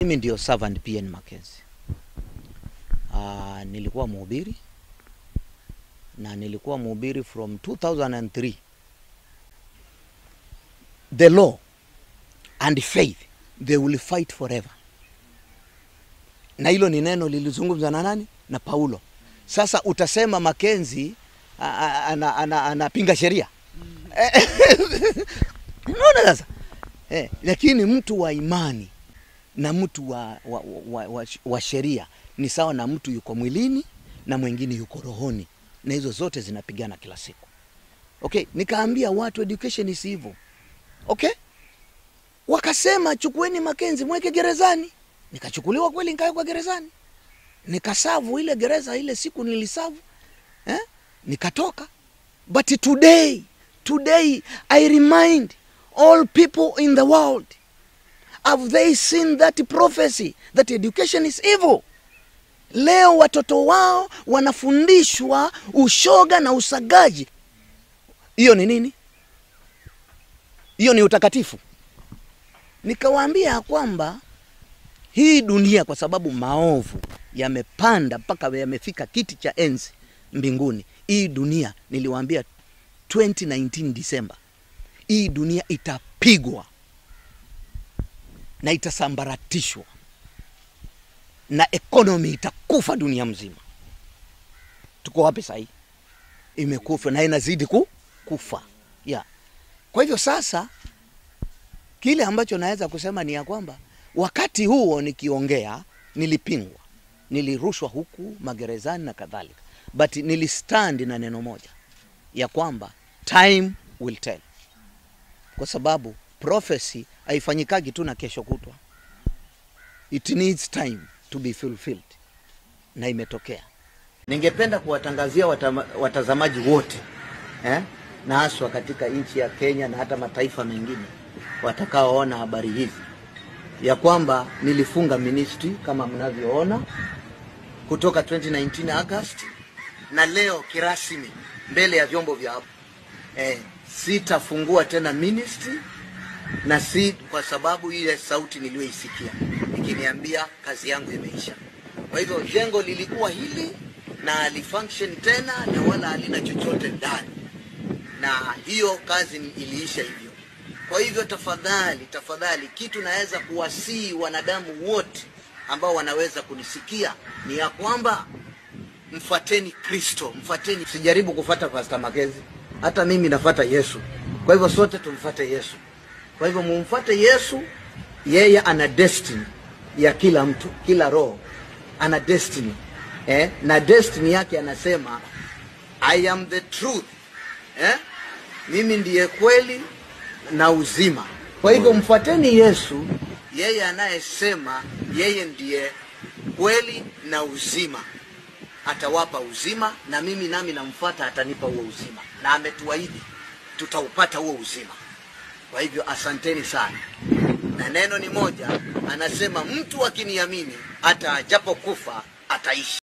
Mimi ndio servant PN Mackenzie. Uh, nilikuwa mhubiri na nilikuwa mhubiri from 2003. The law and faith they will fight forever. Na hilo ni neno lilizungumzwa na nani? Na Paulo. Sasa utasema Mackenzie anapinga ana, ana, ana sheria unaona sasa eh, lakini mtu wa imani na mtu wa, wa, wa, wa, wa sheria ni sawa na mtu yuko mwilini na mwingine yuko rohoni, na hizo zote zinapigana kila siku. Okay, nikaambia watu education is hivyo. Okay, wakasema chukueni Mackenzie mweke gerezani. Nikachukuliwa kweli, nikawekwa gerezani, nikasavu ile gereza ile siku nilisavu eh? Nikatoka, but today today I remind all people in the world have they seen that prophecy that education is evil leo watoto wao wanafundishwa ushoga na usagaji hiyo ni nini hiyo ni utakatifu nikawaambia ya kwamba hii dunia kwa sababu maovu yamepanda mpaka yamefika kiti cha enzi mbinguni hii dunia niliwaambia 2019 Disemba hii dunia itapigwa na itasambaratishwa na ekonomi itakufa dunia mzima. Tuko wapi sahii? Imekufa na inazidi ku, kufa yeah. Kwa hivyo sasa, kile ambacho naweza kusema ni ya kwamba wakati huo nikiongea, nilipingwa, nilirushwa huku magerezani na kadhalika, but nilistand na neno moja ya kwamba time will tell, kwa sababu prophecy haifanyikagi tu na kesho kutwa, it needs time to be fulfilled, na imetokea. Ningependa kuwatangazia watama, watazamaji wote eh, na haswa katika nchi ya Kenya na hata mataifa mengine watakaoona habari hizi ya kwamba nilifunga ministry kama mnavyoona kutoka 2019 August, na leo kirasmi mbele ya vyombo vya hapo eh, sitafungua tena ministry na si kwa sababu ile sauti niliyoisikia ikiniambia kazi yangu imeisha. Kwa hivyo jengo lilikuwa hili na halifunction tena na wala halina chochote ndani, na hiyo kazi iliisha hivyo. Kwa hivyo tafadhali, tafadhali, kitu naweza kuwasihi wanadamu wote ambao wanaweza kunisikia ni ya kwamba mfateni Kristo, mfateni. Sijaribu kufata Pastor Mackenzie, hata mimi nafata Yesu. Kwa hivyo sote tumfate Yesu. Kwa hivyo mumfate Yesu, yeye ana destiny ya kila mtu, kila roho ana destiny eh? na destiny yake anasema I am the truth eh? mimi ndiye kweli na uzima. Kwa hivyo mfuateni Yesu, yeye anayesema yeye ndiye kweli na uzima, atawapa uzima, na mimi nami namfuata, atanipa huo uzima, na ametuahidi tutaupata huo uzima. Kwa hivyo asanteni sana, na neno ni moja, anasema mtu akiniamini hata ajapokufa ataishi.